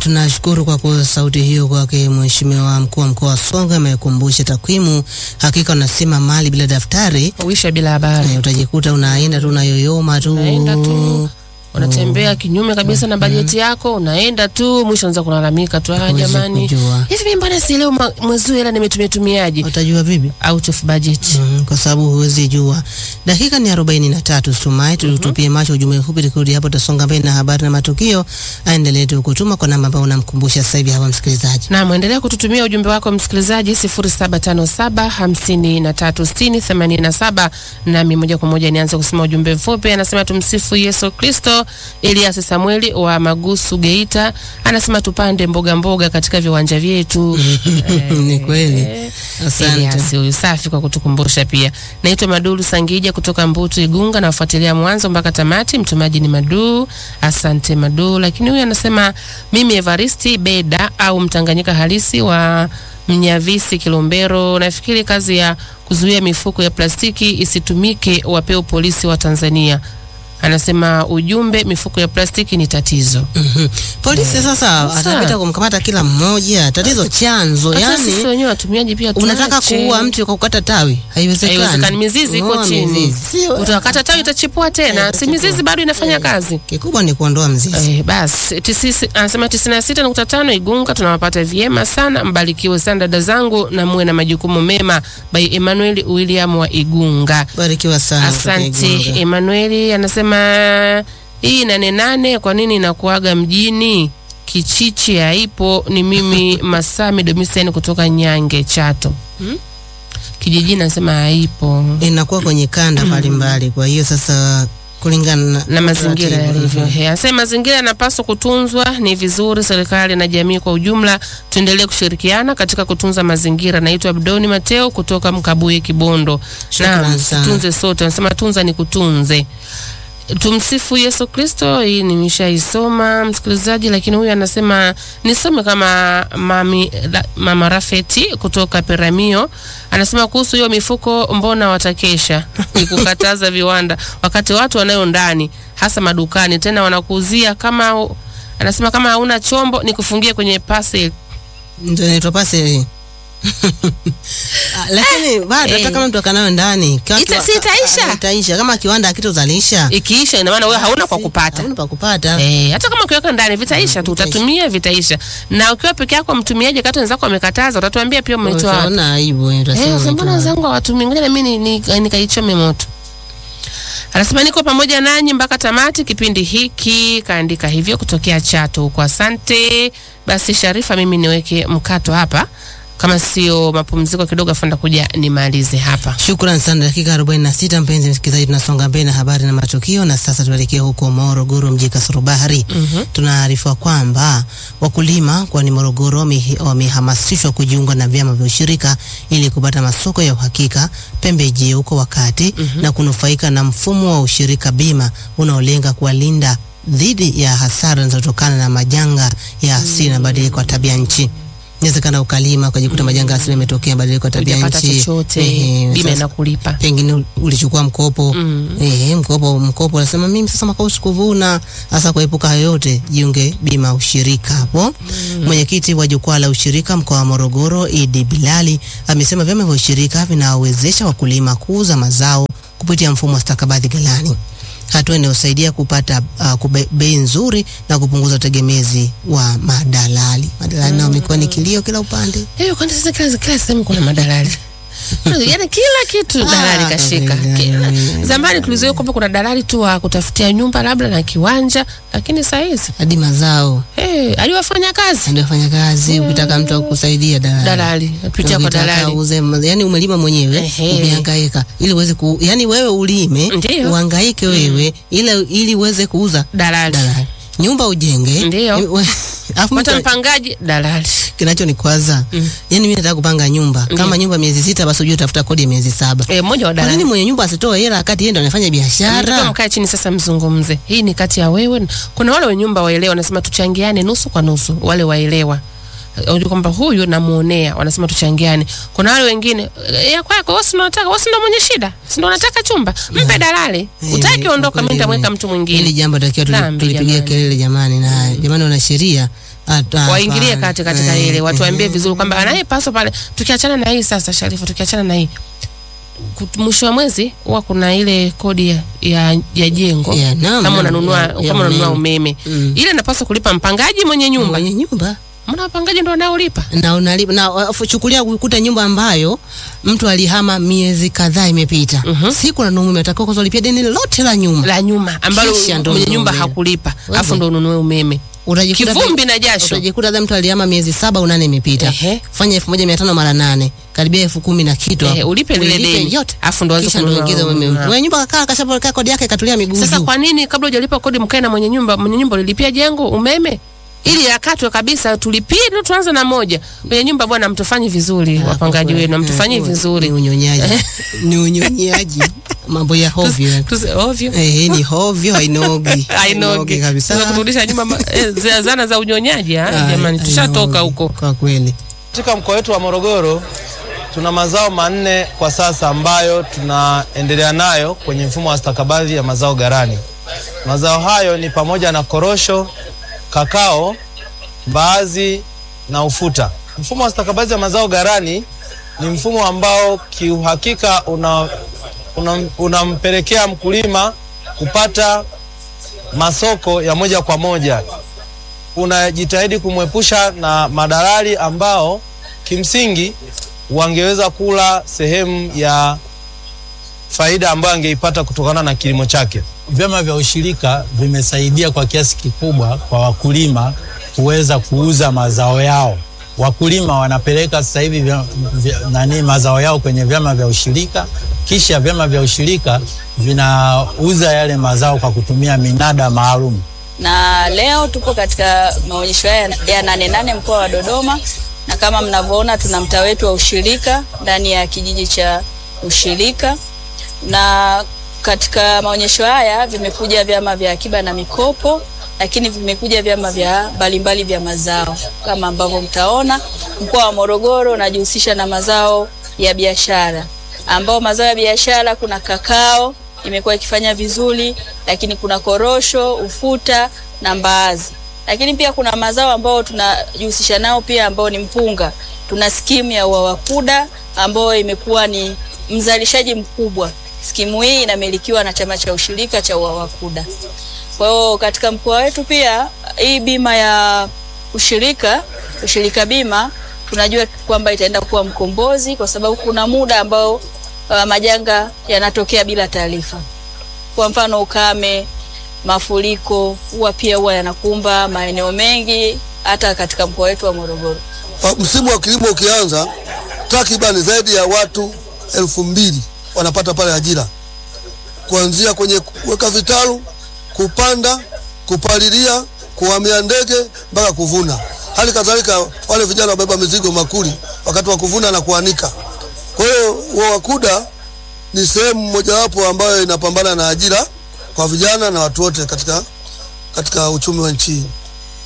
tunashukuru kwa kwa sauti hiyo kwake Mheshimiwa mkuu wa mkoa wa Songwe amekumbusha takwimu. Hakika unasema mali bila daftari Uisha bila habari. eh, utajikuta unaenda tu unayoyoma tu Unaenda tu unatembea kinyume kabisa na bajeti yako, unaenda tu mwisho unaanza kulalamika tu, ah, Huwezi jamani, kujua. hivi mimi mbona sielewi ma- mwezi huu hela nimetumia tumiaje? utajua vipi? Out of budget. Mm, kwa sababu huwezi jua. Dakika ni arobaini na tatu Stumai, tutupie macho ujumbe mfupi, tukirudi hapo tutasonga mbele na habari na matukio. Aendelee tu kutuma kwa namba ambayo unamkumbusha sasa hivi hapa msikilizaji. Na mwendelea kututumia ujumbe wako msikilizaji 0757 5360 87 nami moja kwa moja nianze kusema ujumbe mfupi. Anasema tumsifu Yesu Kristo. Elias Samueli wa Magusu Geita anasema tupande mboga mboga katika viwanja vyetu. Ni kweli. Asante. Elias huyu safi kwa kutukumbusha pia. Naitwa Madulu Sangija kutoka Mbutu Igunga, nafuatilia mwanzo mpaka tamati. Mtumaji ni Madu. Asante Madu. Lakini huyu anasema mimi Evaristi Beda au Mtanganyika halisi wa Mnyavisi Kilombero, nafikiri kazi ya kuzuia mifuko ya plastiki isitumike wapewe polisi wa Tanzania. Anasema ujumbe, mifuko ya plastiki ni tatizo. Mhm. Polisi sasa Sasa. atapita kumkamata kila mmoja, tatizo chanzo. Hata sisi Yani wenyewe watumiaji pia unataka tuache. kuua mti kwa kukata tawi, haiwezekani. Haiwezekani, mizizi iko Ng'oa chini. mizizi. Sio- Utakata tawi itachipua tena, si mizizi bado inafanya kazi. Kikubwa ni kuondoa mzizi. Eh, basi tisisi- anasema tisini na sita nukta tano Igunga tunawapata vyema sana. Mbarikiwe sana dada zangu na muwe na majukumu mema. By Emmanuel William wa Igunga. Barikiwa sana. kutoka Asante Igunga. Emmanuel. Anasema hii nane nane kwa nini inakuaga mjini Kichichi haipo? Ni mimi Masami Domisian kutoka Nyange Chato. Kijijini anasema haipo Inakuwa kwenye kanda mbalimbali, kwa hiyo sasa kulingana na, na mazingira taratibu. yalivyo. He, Anasema mazingira yanapaswa kutunzwa. Ni vizuri serikali na jamii kwa ujumla tuendelee kushirikiana katika kutunza mazingira. Naitwa Abdoni Mateo kutoka Mkabuye, Kibondo. Shukrani Naam, sana. tutunze sote. Anasema tunza ni kutunze. Tumsifu Yesu Kristo. Hii nimeshaisoma msikilizaji, lakini huyu anasema nisome kama mami, la, mama Rafeti kutoka Peramio anasema kuhusu hiyo mifuko, mbona watakesha ni kukataza viwanda wakati watu wanayo ndani, hasa madukani, tena wanakuuzia kama anasema kama hauna chombo ni kufungia kwenye parcel. Ndio inaitwa pase. Ah, Lakini bado hata eh. kama mtu akanayo ndani kiwa- Ita- si kiwa- itaisha? ah, itaisha kama kiwanda hakitozalisha Ikiisha ina maana wewe hauna kwa Si- kupata. hauna pa kupata. Eh, hata kama ukiweka ndani vitaisha tu, vitaisha. utatumia vitaisha. Na ukiwa peke yako mtumiaji, kati wenzako wamekataza, utatuambia pia umetoa wapi. Utaona aibu eh, utasema Eh, sasa mbona umetoa. wenzangu hawatumii? Ngoja na mimi ni- ni- nikaichome moto. Anasema niko pamoja nanyi mpaka tamati kipindi hiki, kaandika hivyo kutokea Chato huko. Asante. Basi Sharifa, mimi niweke mkato hapa, kama sio mapumziko kidogo, afanda kuja nimalize hapa. Shukran sana. Dakika 46 mpenzi msikilizaji, tunasonga mbele na habari na matukio, na sasa tuelekee huko Morogoro, mji Kasoro Bahari. Tunaarifiwa kwamba wakulima mkoani Morogoro wame- wamehamasishwa kujiunga na vyama vya ushirika ili kupata masoko ya uhakika, pembejeo kwa wakati na kunufaika na mfumo wa ushirika bima unaolenga kuwalinda dhidi ya hasara zinazotokana na majanga ya asili na mabadiliko ya tabia nchi. Inawezekana ukalima ukajikuta majanga asili yametokea, mabadiliko ya tabia Hujapata nchi, chochote, Ehe, bima sasa- inakulipa. pengine ulichukua mkopo eh, mkopo mkopo, unasema mimi sasa mwaka huu sikuvuna. Hasa kuepuka hayo yote, jiunge bima ushirika hapo. Mwenyekiti wa jukwaa la ushirika mkoa wa Morogoro, Idi Bilali, amesema vyama vya ushirika vinawawezesha wakulima kuuza mazao kupitia mfumo wa stakabadhi ghalani, hatua inayosaidia kupata uh, kube- bei nzuri na kupunguza utegemezi wa madalali. Madalali nao wamekuwa ni kilio kila upande. Eh, kwani sasa kila kila sehemu kuna madalali. Yaani kila kitu dalali Ah, kashika. dalali, Kila- dalali. Zamani tulizoea kwamba kuna dalali tu wa kutafutia nyumba labda na kiwanja, lakini saa hizi Hadi mazao eh, aliwafanya kazi ndio fanya kazi. Ukitaka mtu akusaidia dalali, dalali, pitia kwa Ukitaka dalali. uze, yani umelima mwenyewe Ehe. umehangaika ili uweze ku, yani wewe ulime Ndiyo. uhangaike wewe ili ili uweze kuuza Dalali. dalali, nyumba ujenge, Ndiyo. Eh, we- alafu Pata mtu- mpangaji dalali. kinachonikwaza Mm. yani mimi nataka kupanga nyumba kama nyumba miezi sita, basi ujue utafuta kodi ya miezi saba. Eh, mmoja wa Kwa nini dalali. mwenye nyumba asitoe hela wakati yeye ndo anafanya Nataka biashara? mkae chini sasa mzungumze. Hii ni kati ya wewe. Kuna wale wenye nyumba waelewa wanasema tuchangiane nusu kwa nusu. Wale waelewa. Unajua kwamba huyu namuonea, wanasema tuchangiane. Kuna wale wengine eh, ya kwako wewe si unataka, wewe si ndo mwenye shida. Si ndo unataka chumba. Mpe dalali. Eh, Utaki kwa ondoka, kweli mimi nitamweka ni- mtu Hili mwingine. jambo takiwa tuli- Dhambi, tulipigia jamani. kelele jamani, na jamani, wana sheria Hata- waingilie hapana. kati katika Eh, ile, watuambie eh. vizuri kwamba anayepaswa pale. Tukiachana na hii sasa, Sharifa, tukiachana na hii Kut- mwisho wa mwezi huwa kuna ile kodi ya, ya, ya jengo Ya, naam, kama naam, unanunua ya- ya kama unanunua umeme. umeme Mm. ile napaswa kulipa mpangaji mwenye nyumba. mwenye nyumba Mbona wapangaji ndio wanaolipa? na unalipa na uh, chukulia ukuta nyumba ambayo mtu alihama miezi kadhaa imepita Mhm. siku na numu umetakiwa kwanza ulipia deni lote la nyumba La nyuma ambalo Kisha ndo mwenye nyumba ununue. hakulipa, Wewe. afu ndo ununue umeme. Utajikuta Kivumbi na jasho. utajikuta labda mtu alihama miezi saba au nane imepita Ehe. fanya elfu moja mia tano mara nane karibia elfu kumi na kitu Eh, hapo. ulipe lile Ulipe deni. yote Afu ndo uanze kisha ndo kununua uingize umeme umeme. mwenye nyumba kakaa kashapokea kodi yake katulia miguu Sasa juu. kwa nini kabla hujalipa kodi mkae na mwenye nyumba? Mwenye nyumba ulilipia jengo umeme ili yakatwe kabisa, tulipie ndio tuanze na moja. Mwenye nyumba bwana, mtufanyi vizuri, Ah, wapangaji kwa kweli. wenu mtufanyi Eh, vizuri. ni unyonyaji ni unyonyaji mambo ya hovyo Tusi- ovyo eh ni hovyo hainogi ainoge kabisa Sasa kurudisha nyuma ma- eh, za- zana za unyonyaji ah, Ah, jamani, tushatoka hainogi, huko. kwa kweli Katika mkoa wetu wa Morogoro tuna mazao manne kwa sasa ambayo tunaendelea nayo kwenye mfumo wa stakabadhi ya mazao ghalani. Mazao hayo ni pamoja na korosho, kakao, mbaazi na ufuta. Mfumo wa stakabadhi ya mazao ghalani ni mfumo ambao kiuhakika una una- unampelekea mkulima kupata masoko ya moja kwa moja unajitahidi kumwepusha na madalali ambao kimsingi wangeweza kula sehemu ya faida ambayo angeipata kutokana na kilimo chake. Vyama vya ushirika vimesaidia kwa kiasi kikubwa kwa wakulima kuweza kuuza mazao yao. Wakulima wanapeleka sasa hivi vya, vya, nani mazao yao kwenye vyama vya ushirika, kisha vyama vya ushirika vinauza yale mazao kwa kutumia minada maalum. na leo tupo katika maonyesho haya ya nane nane mkoa wa Dodoma, na kama mnavyoona tuna mtaa wetu wa ushirika ndani ya kijiji cha ushirika, na katika maonyesho haya vimekuja vyama vya akiba na mikopo, lakini vimekuja vyama vya mbalimbali vya mazao kama ambavyo mtaona. Mkoa wa Morogoro unajihusisha na mazao ya biashara, ambao mazao ya biashara kuna kakao imekuwa ikifanya vizuri, lakini kuna korosho, ufuta na mbaazi. Lakini pia kuna mazao ambayo tunajihusisha nao pia ambao ni mpunga. Tuna skimu ya UWAWAKUDA ambayo imekuwa ni mzalishaji mkubwa. Skimu hii inamilikiwa na chama cha ushirika cha UWAWAKUDA. Kwa hiyo katika mkoa wetu pia hii bima ya ushirika, ushirika bima tunajua kwamba itaenda kuwa mkombozi kwa sababu kuna muda ambao uh, majanga yanatokea bila taarifa. Kwa mfano ukame, mafuriko huwa pia huwa yanakumba maeneo mengi hata katika mkoa wetu wa Morogoro. Wa- msimu wa kilimo ukianza, takriban zaidi ya watu elfu mbili wanapata pale ajira, kuanzia kwenye kuweka vitalu, kupanda, kupalilia, kuhamia ndege mpaka kuvuna. Hali kadhalika wale vijana wabeba mizigo makuli wakati wa kuvuna na kuanika. Kwa hiyo UWAWAKUDA ni sehemu mojawapo ambayo inapambana na ajira kwa vijana na watu wote katika, katika uchumi wa nchi hii.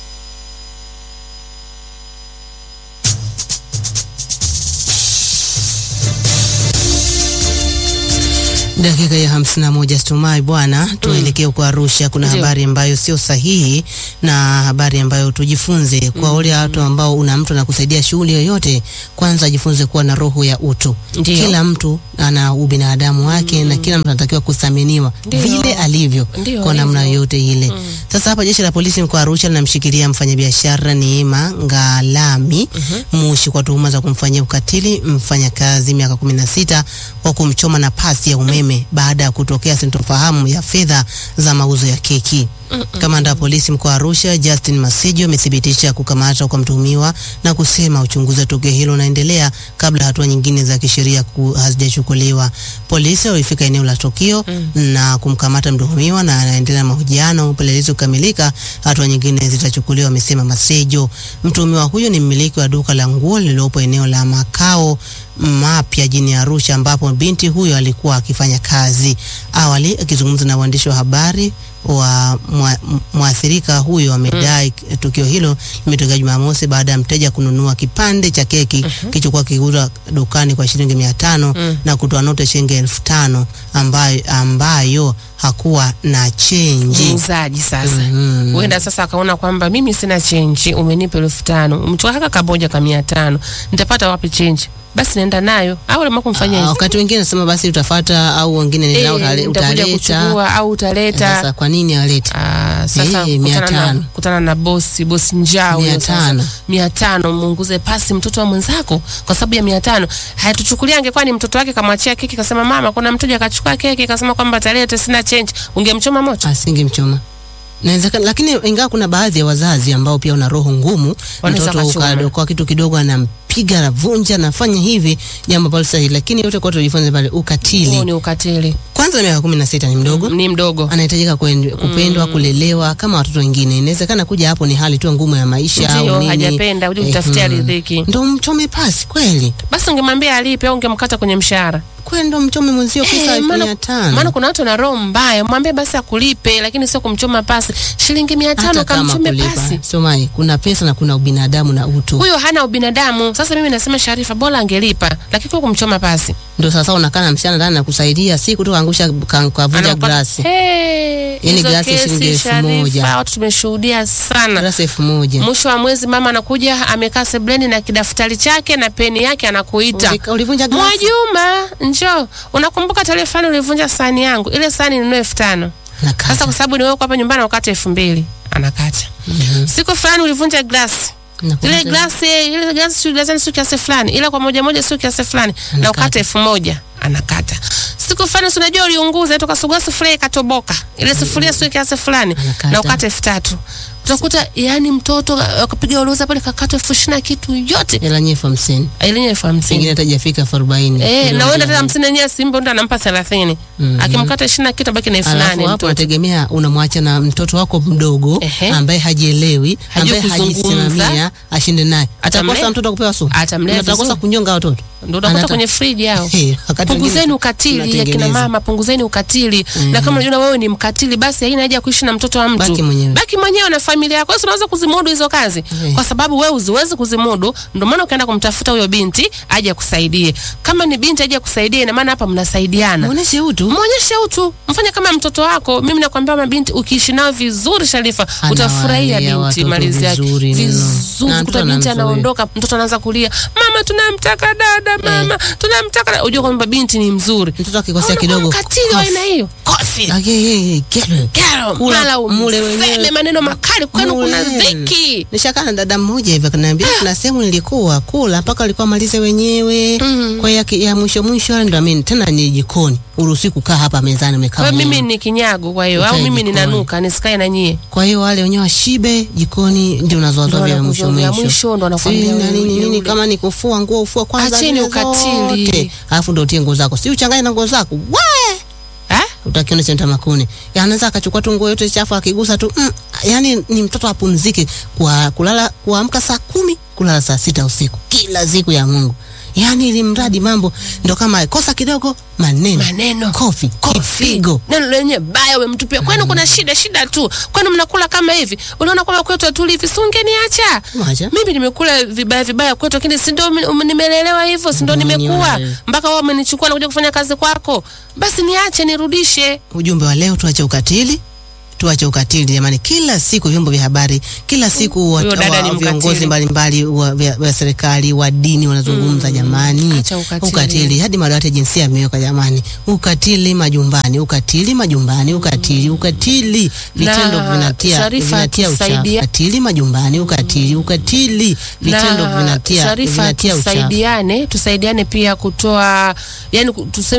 Dakika ya hamsini na moja Stumai bwana, tuelekee huko Arusha. Kuna Ndio. habari ambayo sio sahihi na habari ambayo tujifunze kwa wale watu ambao una mtu anakusaidia shughuli yoyote, kwanza ajifunze kuwa na roho ya utu. Ndio. Kila mtu ana ubinadamu wake na kila mtu anatakiwa kuthaminiwa Ndio. vile alivyo Ndio, kwa namna alivyo. yoyote ile. Sasa hapa jeshi la polisi mkoa wa Arusha linamshikilia mfanyabiashara Neema Ngalami Mushi kwa tuhuma za kumfanyia ukatili mfanyakazi miaka 16 kwa kumchoma na pasi ya umeme baada ya kutokea sintofahamu ya fedha za mauzo ya keki. Kamanda wa polisi mkoa wa Arusha Justin Masejo amethibitisha kukamatwa kwa mtuhumiwa na kusema uchunguzi wa tukio hilo unaendelea kabla hatua nyingine za kisheria ku- hazijachukuliwa. Polisi walifika eneo la tukio na kumkamata mtuhumiwa na anaendelea na mahojiano. Upelelezi ukamilika, hatua nyingine zitachukuliwa, amesema Masejo. Mtuhumiwa huyo ni mmiliki wa duka la nguo lililopo eneo la makao mapya jijini Arusha ambapo binti huyo alikuwa akifanya kazi. Awali akizungumza na waandishi wa habari wa mwa- m- mwathirika huyo amedai tukio hilo limetokea Jumamosi baada ya mteja kununua kipande cha keki kilichokuwa kikiuzwa dukani kwa shilingi mia tano na kutoa noti ya shilingi elfu tano ambayo, ambayo hakuwa na chenji. muuzaji sasa Mhm. huenda sasa akaona kwamba mimi sina chenji, umenipa elfu tano umetoka kaka kamoja ka mia tano nitapata wapi chenji? Basi naenda nayo au lema kumfanyia Ah, hivi wakati wengine nasema basi utafata au wengine Eh, nenda utale- nitakuja utaleta. kuchukua au utaleta Sasa kwa nini alete? Ah, sasa Eh, mia kutana na, tano. kutana na bosi bosi njaa huyo Mia sasa. tano. mia tano muunguze pasi mtoto wa mwenzako kwa sababu ya mia tano hayatuchukulia angekuwa ni mtoto wake kamwachia keki kasema mama kuna mteja akachukua keki kasema kwamba talete sina change ungemchoma moto Asingemchoma. Inawezekana, lakini ingawa kuna baadhi ya wazazi ambao pia wana roho ngumu, Wanaweza mtoto kachoma. uka- kwa kitu kidogo anampiga anavunja anafanya hivi, jambo ambalo sahihi, lakini yote kwa tujifunze pale huo ukatili. ni ukatili Kwanza miaka kumi na sita ni mdogo ni mdogo anahitajika kuen- kupendwa kulelewa kama watoto wengine. Inawezekana kuja hapo ni hali tu ngumu ya maisha au ndio nini. hajapenda uje kutafutia Mhm. riziki Ndo mchome pasi kweli, basi ungemwambia alipe au ungemkata kwenye mshahara kweli ndo mchome mwenzio Eh, pesa elfu maana- mia tano. maana kuna watu wana roho mbaya mwambie basi akulipe lakini sio kumchoma pasi shilingi mia tano hata kama kamchome kulipa pasi somai, kuna pesa na kuna ubinadamu na utu. huyo hana ubinadamu. Sasa mimi nasema Sharifa, bora angelipa, lakini kwa kumchoma pasi Ndo sasa unakaa na msichana ndani na kusaidia, si kutoka angusha ka- kavunja Anapata- glasi Hey, Yaani hizo glasi kesi, shilingi elfu Sharifa, moja. watu tumeshuhudia sana. glasi elfu moja. Mwisho wa mwezi mama anakuja amekaa sebleni na kidaftari chake na peni yake, anakuita Ulika- Ulivunja glasi Mwajuma, njoo, unakumbuka tarehe fulani ulivunja sahani yangu, ile sahani ninunue elfu tano Nakata. sasa kwa sababu ni wewe uko hapa nyumbani wakati elfu mbili anakata. Siku fulani ulivunja glasi Nakumbuka. ile glasi ile glasi sio glasi sio kiasi fulani, ila kwa moja moja sio kiasi fulani, na Anakata. ukata elfu moja anakata. Siku fulani si unajua uliunguza toka sugua sufuria ikatoboka, ile sufuria sio kiasi fulani, Anakata. na ukata elfu tatu utakuta yani mtoto akapiga uloza pale kakata elfu ishirini na kitu yote hela nyie elfu hamsini ile elfu hamsini pengine hata hajafika elfu arobaini Eh, na uenda tena hamsini yenyewe simba ndo anampa thelathini Mhm. akimkata ishirini na kitu abaki na elfu Alafu nane hapo mtoto unategemea unamwacha na mtoto wako mdogo Ehe. ambaye hajielewi, Hajui ambaye kuzungumza. hajisimamia, ashinde naye. Atamlea. Atakosa mtoto kupewa sumu, Atamlea atakosa vizuri. kunyonga watoto. ndo unakuta Anata- kwenye friji yao Eh, wakati punguzeni wengine ukatili ya kina tunatengeneza. mama punguzeni ukatili na kama unajua wewe ni mkatili basi haina haja ya kuishi na mtoto wa mtu Baki mwenyewe. baki mwenyewe na familia yako Wewe si unaweza kuzimudu hizo kazi Eh. kwa sababu wewe uziwezi kuzimudu ndio maana ukaenda kumtafuta huyo binti aje akusaidie kama ni binti aje akusaidie ina maana hapa mnasaidiana Muoneshe utu. mwonyeshe utu mfanye kama mtoto wako mimi nakwambia mabinti ukiishi nao vizuri Sharifa Anawalea utafurahia binti watoto malizi yake vizuri mno. vizuri Na kuta mtoto binti anamzoea. anaondoka mtoto anaanza kulia mama tunamtaka dada mama tunamtaka dada unajua kwamba binti ni mzuri Mtoto akikosea Unakuwa kidogo, mkatili wa kofi. aina hiyo kofi Ake, ye, ye, kero. Kero, Kula, mara mule wenyewe. useme maneno makali kwenu kuna Mule. dhiki Nishakaa na dada mmoja hivi akaniambia kuna sehemu nilikuwa kula mpaka alikuwa amalize wenyewe. Kwa hiyo ya, ya mwisho mwisho ndo mimi tena ni jikoni. Uruhusi kukaa hapa mezani umekaa. kwa hiyo mimi mwenyewe. ni kinyago kwa hiyo au Ukae mimi jikoni. ninanuka nisikae na nyie Kwa hiyo wale wenyewe washibe jikoni ndio unazoazoa Ndo vya mwisho wanakuzoea mwisho. mwisho, ndo wanakwambia Si na wewe nini uje nini ule. kama ni kufua nguo ufua kwanza. Acheni zile ukatili. zote. Alafu ndo utie nguo zako. Si uchanganye na nguo zako. We! eh? utakiona cha tamakuni anaweza akachukua tu nguo yote chafu akigusa tu mm, yani ni mtoto apumzike kwa kulala kuamka saa kumi kulala saa sita usiku kila siku ya Mungu yani ili mradi mambo ndo kama kosa kidogo maneno maneno kofi kipigo neno lenye baya umemtupia kwenu kuna shida shida tu kwenu mnakula kama hivi unaona kwamba kwetu hatuli hivi si ungeniacha Wacha. mimi nimekula vibaya vibaya kwetu lakini si ndio um- nimelelewa hivyo si ndio Mm, nimekuwa wewe. mpaka wao wamenichukua na kuja kufanya kazi kwako basi niache nirudishe ujumbe wa leo tuache ukatili tuache ukatili jamani kila siku vyombo vya habari kila siku wa, Huyo dada wa, ni viongozi mkatili. mbalimbali wa, vya- vya serikali wa dini wanazungumza jamani acha ukatili. ukatili hadi madawati ya jinsia yameweka jamani ukatili majumbani ukatili majumbani ukatili ukatili vitendo Na, vinatia Sharifa, vinatia uchafu tusaidia- ukatili majumbani ukatili ukatili vitendo na vinatia Sharifa vinatia uchafu tusaidiane tusaidiane pia kutoa yani tuseme